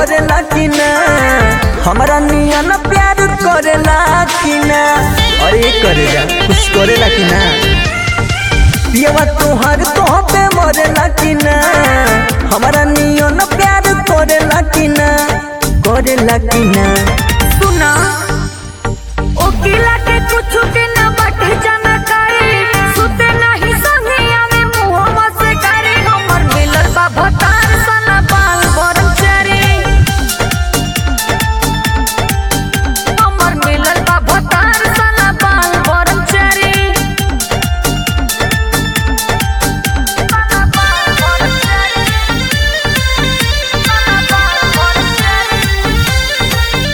मरेला कि ना हमारा नियन प्यार करेला कि ना अरे करेगा कुछ करेला कि ना पियवा तोहर तोह पे मरेला कि ना हमारा नियन प्यार करेला कि ना करेला कि ना सुना ओकिला के कुछ के न बाटे जानकारी सुते नहीं संगे आवे मुहवा से करे हमर मिलल बा भतार सना बाल ब्रह्मचारी हमर मिलल बा भतार सना बाल ब्रह्मचारी सना बाल ब्रह्मचारी सना बाल ब्रह्मचारी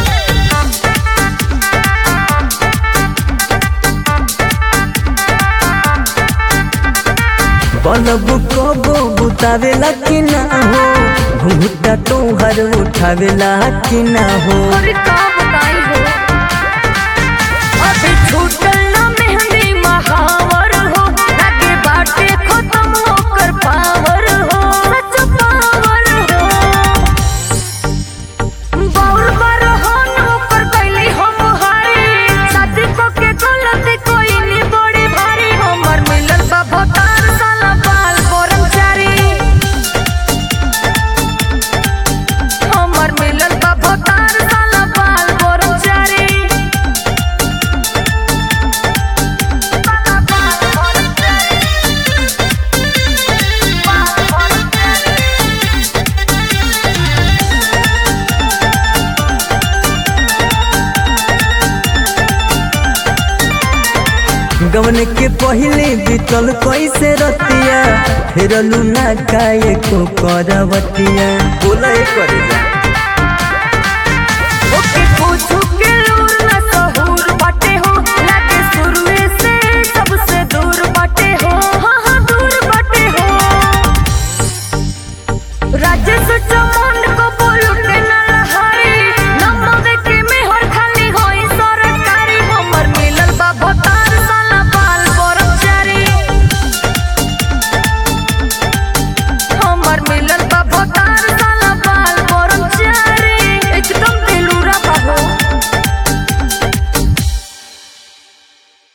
बलब कबो बुतावेला कि ना हो घुंघटा तोहर उठावेला कि ना हो और का बताई हो अभी छूटल ना मेहंदी महावर हो लागे बाटे खत्म होकर पावर हो सच पावर हो बाउल पर हो नौकर कैली हम हारी शादी को के गलती कोई नहीं बड़ी भारी हमर मिलल बा भतार साला बाल ब्रह्मचारी हमर मिलल बा भतार साला बाल ब्रह्मचारी साला बाल ब्रह्मचारी बाल ब्रह्मचारी गवन के पहले बीतल कैसे रतिया फिर लूना काये को करवतिया बोला करे जा